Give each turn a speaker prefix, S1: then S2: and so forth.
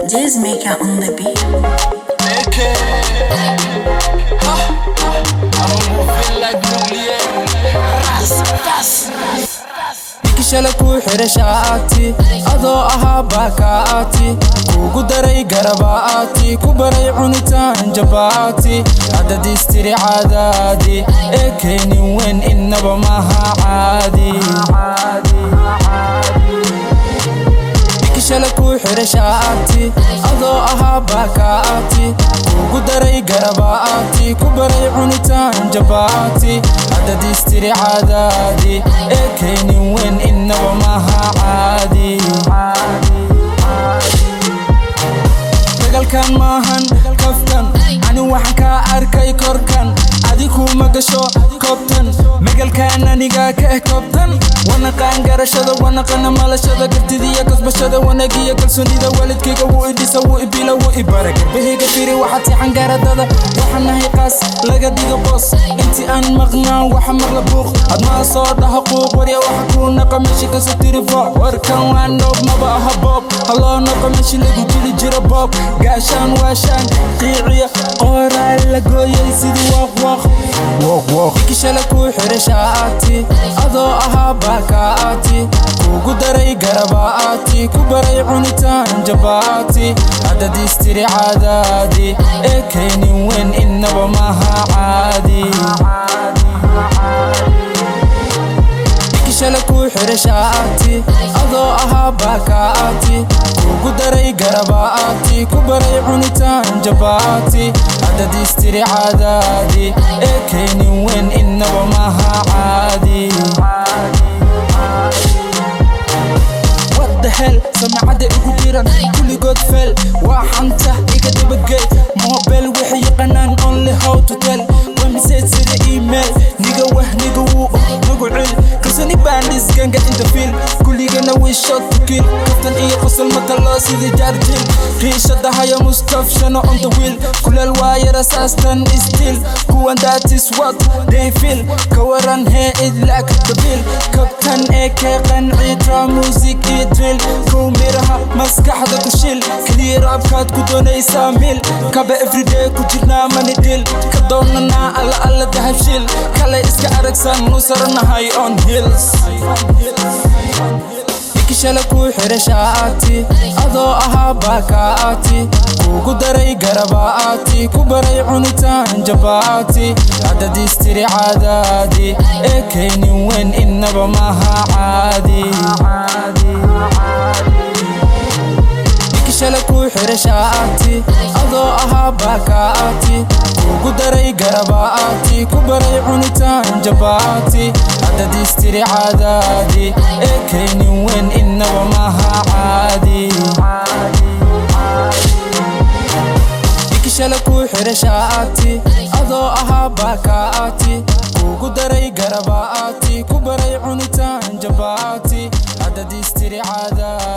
S1: Jazz Maker on the beat.
S2: Okay. Ha, ha. I'm moving like nuclear. Ras, ras,
S3: shala kuu xidha shaati adoo ahaa baakaati kuugu daray garabaati ku baray cunitaan jabaati haddad istiri caadaadi ee keenin weyn innaba maaha caadi shala kuu xidha shaati adoo ahaa baakaati kuugu daray garabaati ku baray cunitaan jabaati haddad istiri caadaadi ee keenin weyn innaba maaha caadi dagalkan maahan kaftan ani waxaan kaa arkay korkan adikuma gasho koobtan megalkan anigaa ka eh koobtan wanaqaan garashada wanaqana malashada gartidiiyo kasbashada wanagiyo kalsoonida waalidkayga wuu idhisa wuu ibila wuu ibara garbahayga firi waxaad siixan gaaradada waxaan nahay qaas laga dhigo boos intii aan maqnaan waxa maqla buuq admaa soo dhaha quuq warya waxa kuu naqa meshi kaso tirifo warkan waa noob maba aha boob haloo noqo meshi lagu jili jiro boob gaashaan waashaan qiiciya qooraa la gooyay sidii waaqwaaq ikishala kuu xidha shaati adoo ahaa baakaati kuugu daray garabaati ku baray cunitaan jabaati haddad istiri caadaadi ee keenin weyn innaba maaha caadi shala kuu xidha shaati adoo ahaa baakaati kuugu daray garabaati ku baray cunitaan jabaati haddad istiri caadaadi ee keenin weyn innaba maaha caadi hel samacada igu jiran kulligood feel waa xanta iga dabagey mobel waxay yaqaanaan only how to tell wemsite sida email niga wah niga wuu nagu cel kalsoni baandhisganga inta fiil kulligana way shot to kill kaftan iyo qosol mataloo sidii jaarjil riishadahayo mustafshano on the wheel kuleel waayara saastan still kuwan that is what they feel ka waran hee idlaak dabiil kabtan ee kee qanciitra music iyo drill kow miraha maskaxda ku shil keliya raabkaad ku doonaysaa mil kaba everyday ku jirnaa mani dhil ka doonanaa alla alla dahabshil kale iska aragsan nu saranahay on hills shala kuu xidha shaati adoo ahaa baakaati kuugu daray garabaati ku baray cunitaan jabaati haddad istiri caadaadi ee keenin weyn innaba maaha caadi shala kuu xidha shaati adoo ahaa baakaati kuugu daray garabaati ku baray cunitaan jabaati haddad istiri caadaadi ee keenin weyn innaba maaha caadi shala kuu xidha shaati adoo ahaa baakaati kuugu daray garabaati ku baray cunitaan jabaati haddad istiri caadaadi